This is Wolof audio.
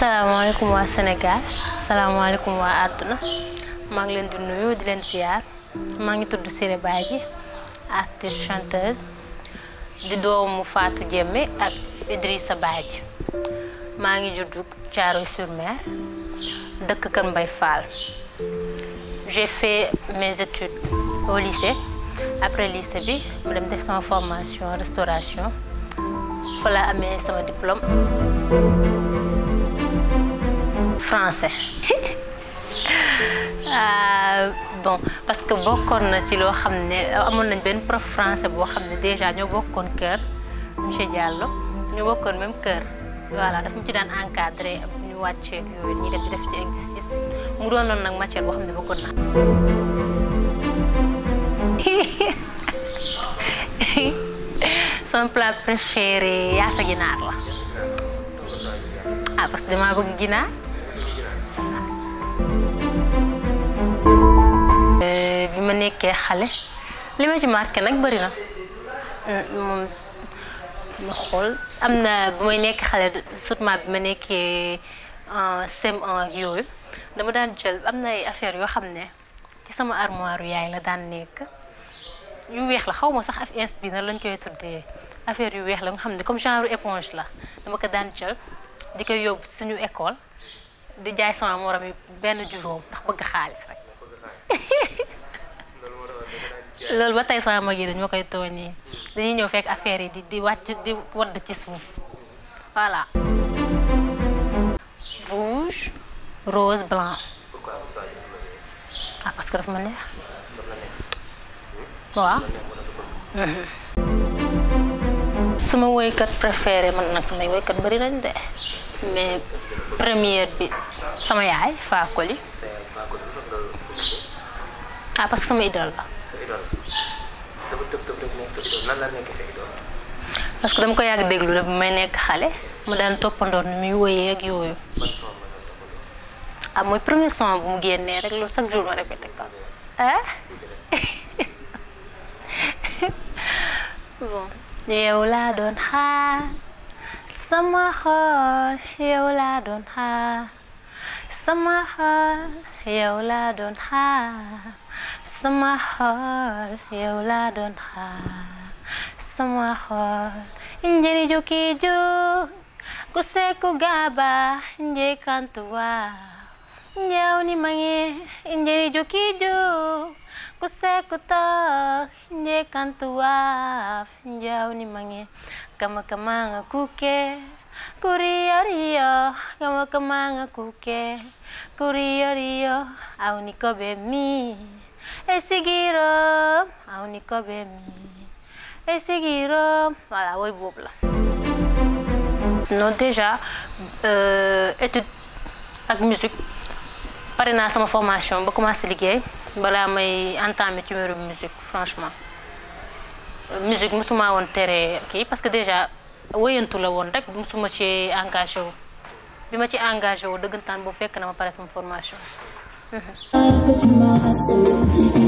salaamaaleykum waa Sénégal salaamaaleykum waa àdduna maa ngi leen di nuyu di leen ziar maa ngi tudd Siré Badji artiste chanteuse di doomu Fatou Diémé ak Idrissa Badji maa ngi juddu Thiaroye-sur-Mer dëkk Kër Mbaye Fall j'ai fait mes études au lycée après lycée bi ma dem def sama formation restauration fa laa amee sama diplôme français ah, bon parce que bokkoon na ci loo xam ne amoon nañ benn prof français boo xam ne déjà ñoo bokkoon kër monsieur Diallo ñoo bokkoon même kër voilà daf mu ci daan encadré ñu wàccee yooyu ñuy def di def ci exercice mu doonoon nag matière boo xam ne bëggoon naa sama plat préféré yaasa ginaar la ah parce que damaa bëgg ginaar bi ma nekkee xale li ma ci marqué nag bëri na moom ma xool am na bu may nekk xale surtout bi ma nekkee CM1 ak yooyu dama daan jël am na ay affaires yoo xam ne ci sama armoire yaay la daan nekk yu weex la xaw ma sax af ins bi na lañ koy tuddee affaire yu weex la nga xam ne comme genre éponge la dama ko daan jël di koy yóbbu suñu école di jaay sama morom yi benn juróom ndax bëgg xaalis rek loolu ba tey sama mag yi dañ ma koy tooñee dañuy ñëw fekk affaire yi di di wàcc di wadd ci suuf voilà rouge rose blanc ah parce que dafa ma neex waaw sama woykat préféré man nag samay woykat bëri nañ de mais première bi sama yaay Fakoli ah parce que sama idole la parce que dama ko yàgg déglu la bu may nekk xale mu daan toppandoor ni muy woyee ak yooyu ah mooy premier son bu mu génnee rek loolu chaque jour ma répété ko ah bon yow laa doon xaar sama xol yow laa doon xaar sama xol yow laa doon xaar sama xol yow laa doon xaar sama xol njëri jukki juk ku seku gaba nje kantuwa njaw ni mange njëri jukki juk ku seku tok nje kantuwa njaw ni mange kama kama nga kuke kuriyo riyo kama kama nga kuke kuriyo riyo au niko be mi esigiro au niko be mi esigiro voilà woy boobu la non déjà étude ak musique pare naa sama formation ba commencé liggéey balaa may entamé ci mbirum musique franchement musique musuma woon tere kii parce que déjà wéyantu la woon rek musuma ci engagé wu bi ma ci engagé wu dëggantaan boobu fekk na ma pare sama formation que tu m'as rassuré